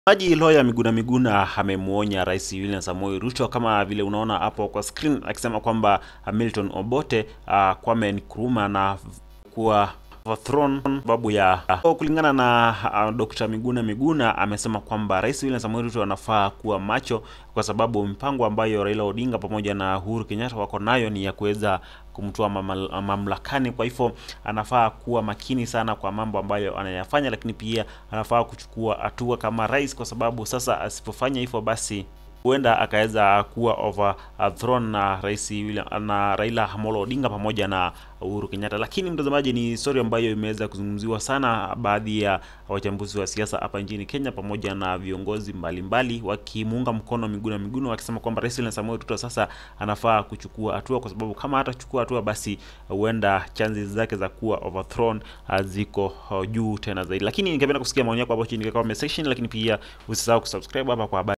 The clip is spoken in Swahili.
Maji Lawyer Miguna Miguna amemwonya Rais William Samoei Ruto kama vile unaona hapo kwa screen, akisema kwamba Milton Obote, uh, Kwame Nkrumah na kuwa overthrown sababu ya uh, kulingana na uh, Dr. Miguna Miguna amesema kwamba Rais William Samoei Ruto anafaa kuwa macho kwa sababu mipango ambayo Raila Odinga pamoja na Uhuru Kenyatta wako nayo ni ya kuweza kumtoa mamlakani. Kwa hivyo anafaa kuwa makini sana kwa mambo ambayo anayafanya, lakini pia anafaa kuchukua hatua kama rais, kwa sababu sasa asipofanya hivyo basi huenda akaweza kuwa overthrown na rais William, na Raila Amolo Odinga pamoja na Uhuru Kenyatta. Lakini mtazamaji, ni story ambayo imeweza kuzungumziwa sana, baadhi ya wachambuzi wa siasa hapa nchini Kenya pamoja na viongozi mbalimbali wakimuunga mkono Miguna Miguna, wakisema kwamba Rais William Samoei Ruto sasa anafaa kuchukua hatua, kwa sababu kama hatachukua hatua, basi huenda chances zake za kuwa overthrown ziko juu tena zaidi. Lakini ningependa kusikia maoni yako hapo chini kwa comment section, lakini pia usisahau kusubscribe hapa kwa habari